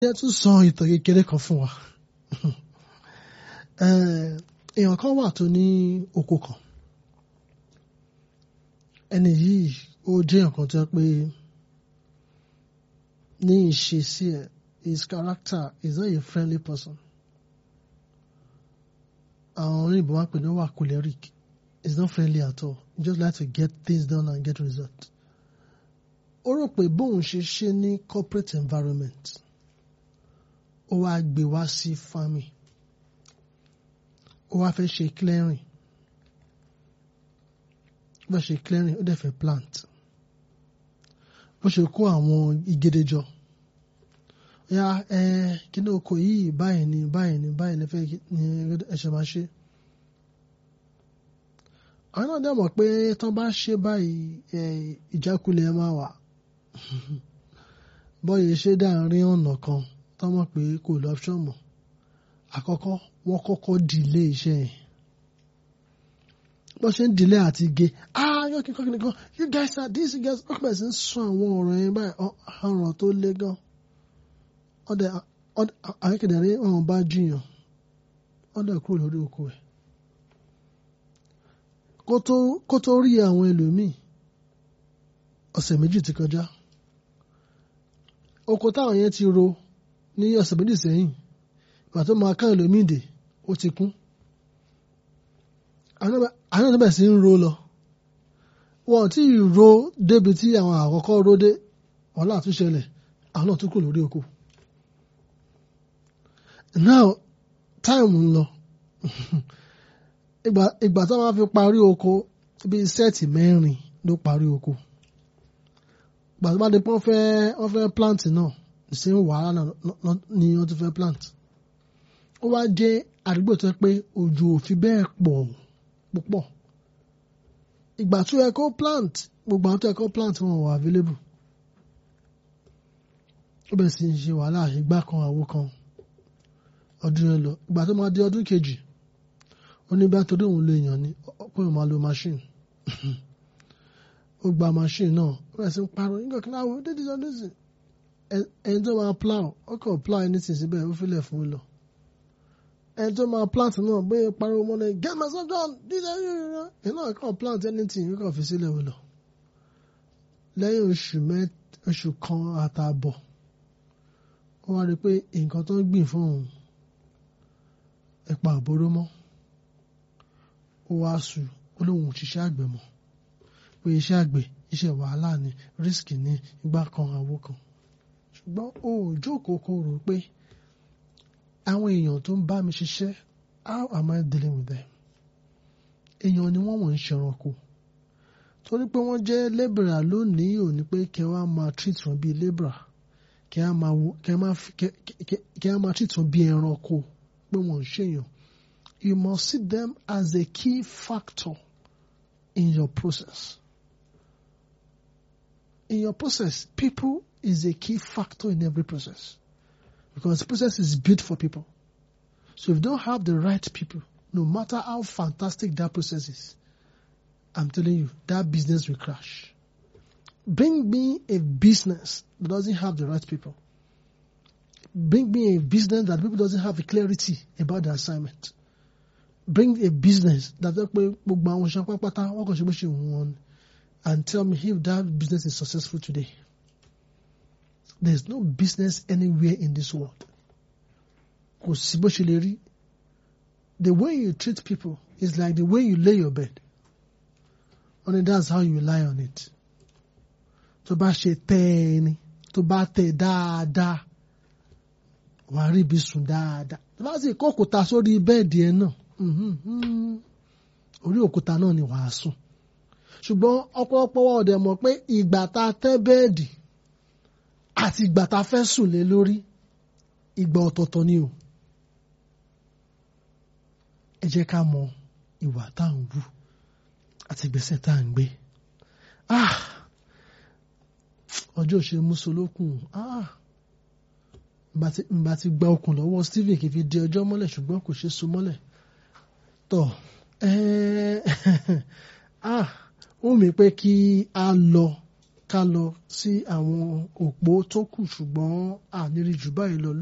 jẹ́ tún sọ ìtàn kékeré kan fún wa èèyàn kan wà tó ní oko kan ẹni yìí ó jẹ́ nǹkan tó yẹ pé ní ìṣesí ẹ̀ his character is not a friendly person àwọn oníbò máa ń pè ní wà choleric is not friendly at all he just like to get things done and get result ó rò pé bóun ṣe ṣe ní corporate environment ó wá gbé wá sí farming ó wá fẹ́ ṣe clearing ó fẹ́ ṣe clearing ó dẹ̀ fẹ́ plant bó ṣe kó àwọn igede jọ ya ẹ kíní oko yìí báyìí ni báyìí ni báyìí ni fẹ́ ni ẹ̀ṣẹ̀ máa ṣe àwọn náà dẹ̀ mọ̀ pé tán bá ṣe báyìí ìjákulẹ̀ máa wà bọ́yìí ṣe dáàrin ọ̀nà kan tán mọ̀ pé kò lọ́pṣọ̀n mọ́ àkọ́kọ́ wọ́n kọ́kọ́ dìlé iṣẹ́ yẹn bó ṣe ń dìlé àti ge ah yóò kí kọ́kí nìkan you guys are this you guys ọkọ̀ bẹ̀rẹ̀ sí ń sọ àwọn ọ̀rọ̀ yẹn báyìí ọ̀rọ̀ tó le gan ọ̀dẹ̀ àkékèdè rí ọ̀hún bá jiyàn ọ̀dẹ̀ kúrò lórí oko ẹ̀ kó tó rí àwọn ẹlòmíì ọ̀sẹ̀ méjì ti kọjá oko táwọn yẹn ti ro ní ọ̀sẹ̀ méjì sẹ́yìn ìgbà tó máa ká ẹlòmíì dè ó ti kún àwọn náà bẹ̀rẹ̀ sí ń ro lọ wọn tí ì ro débi tí àwọn àkọ́kọ́ ro dé wọn láà tún ṣẹlẹ̀ àwọn náà tún kúrò lórí oko now time ń lọ ìgbà tó máa fi parí oko bíi sẹ́ẹ̀tì mẹ́rin ló parí oko ìgbà tó bá di pé wọ́n fẹ́ wọ́n fẹ́ plant náà ṣe ń wàhálà náà ni wọ́n ti fẹ́ plant ó wá jẹ́ àdúgbò tó yẹ pé òjò ò fi bẹ́ẹ̀ pọ̀ púpọ̀ ìgbà tó yẹ kó plant gbogbo àwọn tó yẹ kó plant wọn wà available ó bẹ̀rẹ̀ sí í ṣe wàhálà ìgbà kan àwo kan ọdún yẹn lọ ìgbà tó máa di ọdún kejì ó ní bá torí òun lo èèyàn ni pé òun máa lo machine ó gba machine náà ó bẹ̀rẹ̀ sí ń parọ́ nígbà kí náà wọ́n dédé ọdún sí ẹni tó máa plow ó kàn plow anything síbẹ̀ ó filẹ̀ fún un lọ ẹni tó máa plant náà bóyá pariwo mọ́ náà get myself done this and that ẹ̀ náà kàn plant anything ó kàn fi sílẹ̀ wò lọ lẹ́yìn oṣù mẹ́ oṣù kan àtààbọ̀ ó wá rí i pé nǹkan tó ń gbìn fún òun ẹ̀pà àbóró mọ́ ó wá sùn ó lóun ò ṣiṣẹ́ àgbẹ̀ mọ́ pé iṣẹ́ àgbẹ̀ iṣẹ́ wàhálà ni risk ni ìgbà kan àwo kan ṣùgbọ́n ó jókòó kó rò pé àwọn èèyàn tó ń bá mi ṣiṣẹ́ how am I dealing with them èèyàn ni wọ́n wọ̀n ń ṣẹranko torí pé wọ́n jẹ́ lébìrà lónìí ò ní pé kẹ́ wá máa treat wọn bíi lébìrà kẹ́ á máa treat wọn bíi ẹranko pé wọ́n ń ṣèyàn you must see them as a key factor in your process. In your process, people is a key factor in every process. Because the process is built for people. So if you don't have the right people, no matter how fantastic that process is, I'm telling you, that business will crash. Bring me a business that doesn't have the right people. Bring me a business that people doesn't have a clarity about the assignment. Bring a business that and tell me if that business is successful today. There's no business anywhere in this world. Kò sí bó ṣe lè rí. The way you treat people is like the way you lay your bed. Only that's how you lie on it. Tó bá ṣe tẹ́ ẹ ni, tó bá tẹ́ dáadáa, wàá rí ibi sùn dáadáa. Tó bá sì kó òkúta sórí bẹ́ẹ̀dì ẹ náà, orí òkúta náà ni wàá sùn. Ṣùgbọ́n ọ̀pọ̀lọpọ̀ wa ọ̀dẹ̀ mọ̀ pé ìgbà tá a tẹ́ bẹ́ẹ̀dì àti ìgbà tá a fẹ́ sùn lé lórí ìgbà ọ̀tọ̀ọ̀tọ̀ ni o. ẹ jẹ́ ká mọ ìwà tá à ń wù àti ìgbésẹ̀ tá à ń gbé. ọjọ́ ṣe mùsùlùkùn nbà ti gba okùn lọ́wọ́ Stephen kì í fi di ọjọ́ mọ́lẹ̀ ṣùgbọ́n kò ṣe so mọ́lẹ̀. tọ́ ó mi pé kí a lọ ká lọ sí àwọn òpó tó kù ṣùgbọ́n àníri jù báyìí lọ